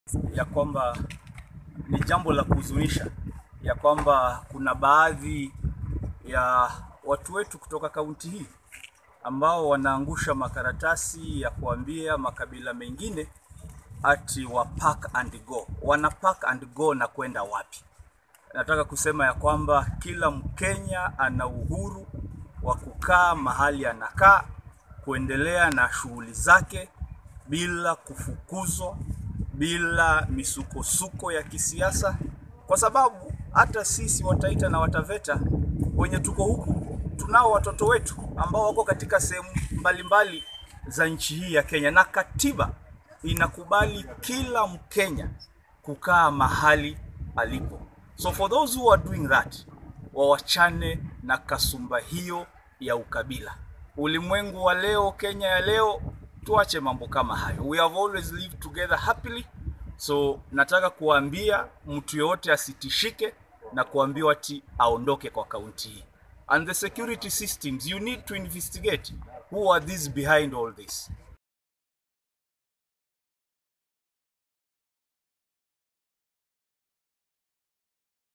ya kwamba ni jambo la kuhuzunisha ya kwamba kuna baadhi ya watu wetu kutoka kaunti hii ambao wanaangusha makaratasi ya kuambia makabila mengine ati wa pack and go. Wana pack and go na kwenda wapi? Nataka kusema ya kwamba kila Mkenya ana uhuru wa kukaa mahali anakaa, kuendelea na shughuli zake bila kufukuzwa, bila misukosuko ya kisiasa, kwa sababu hata sisi Wataita na Wataveta wenye tuko huku tunao watoto wetu ambao wako katika sehemu mbalimbali za nchi hii ya Kenya, na katiba inakubali kila Mkenya kukaa mahali alipo. So for those who are doing that, wawachane na kasumba hiyo ya ukabila. Ulimwengu wa leo, Kenya ya leo, tuache mambo kama hayo. We have always lived together happily. So nataka kuambia mtu yoyote asitishike na kuambiwa ati aondoke kwa kaunti hii. And the security systems, you need to investigate who are these behind all this.